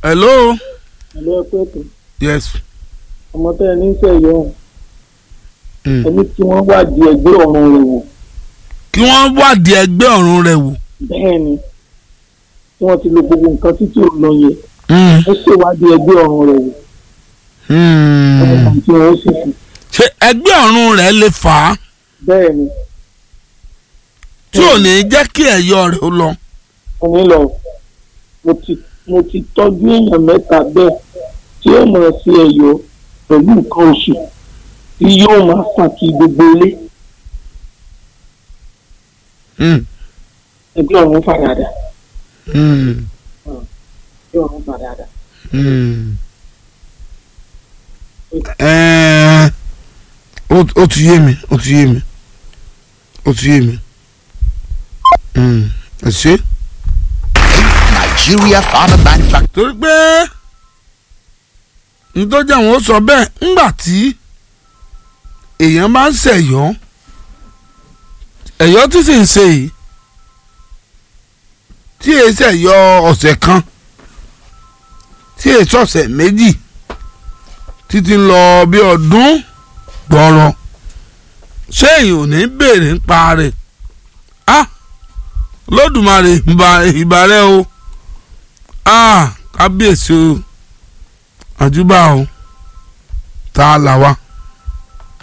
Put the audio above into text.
hello ìlú ẹ̀pẹ́ tó yes ọmọ tẹ́ ẹ ní sẹ́yọ̀ mm. ẹni tí wọ́n wádìí ẹgbẹ́ ọ̀run rẹ̀ wò kí wọ́n wádìí ẹgbẹ́ ọ̀run rẹ̀ wò. bẹ́ẹ̀ ni tí wọ́n ti lo gbogbo nǹkan títí ò lọ yẹ Mm. ó ṣèwádìí ẹgbẹ́ ọ̀run rẹ̀ wò Mm. ọmọ tí wọ́n ó sì fi ṣé ẹgbẹ́ ọ̀run rẹ̀ lè fà á bẹ́ẹ̀ ni tí ò ní jẹ́ kí ẹ̀yọ rẹ̀ ó lọ. òní lọ mo ti mo ti tọ́jú èèyàn mẹ́ta bẹ́ẹ̀ tí ó mọ̀ sí ẹ̀yọ́ pẹ̀lú nǹkan oṣù tí yóò máa fà kí gbogbo ilé Mm. ẹgbẹ́ ọ̀run fà dáadáa Mm. ẹgbẹ́ ọ̀run fà dáadáa. Mm. Ẹ̀ẹ́, ó ó ti yé mi ó ti yé mi ó ti yé mi Mm. ẹ ṣé. Nigeria Farmer Manufacturing. torí pé nítorí àwọn ó sọ bẹ́ẹ̀ ńgbà tí èèyàn máa ń ṣẹ̀yọ́ ẹ̀yọ́ tí sì ń ṣe yìí tí èyí ṣẹ̀yọ́ ọ̀sẹ̀ kan tí èyí ṣọ̀sẹ̀ méjì títí lọ bí ọdún gbọ́rọ̀ ṣé èyí ò ní béèrè ń pa rẹ̀ ah lódùmarè ìbà ìbà rẹ o ah kábíyèsí o àjúbà o tá a là wá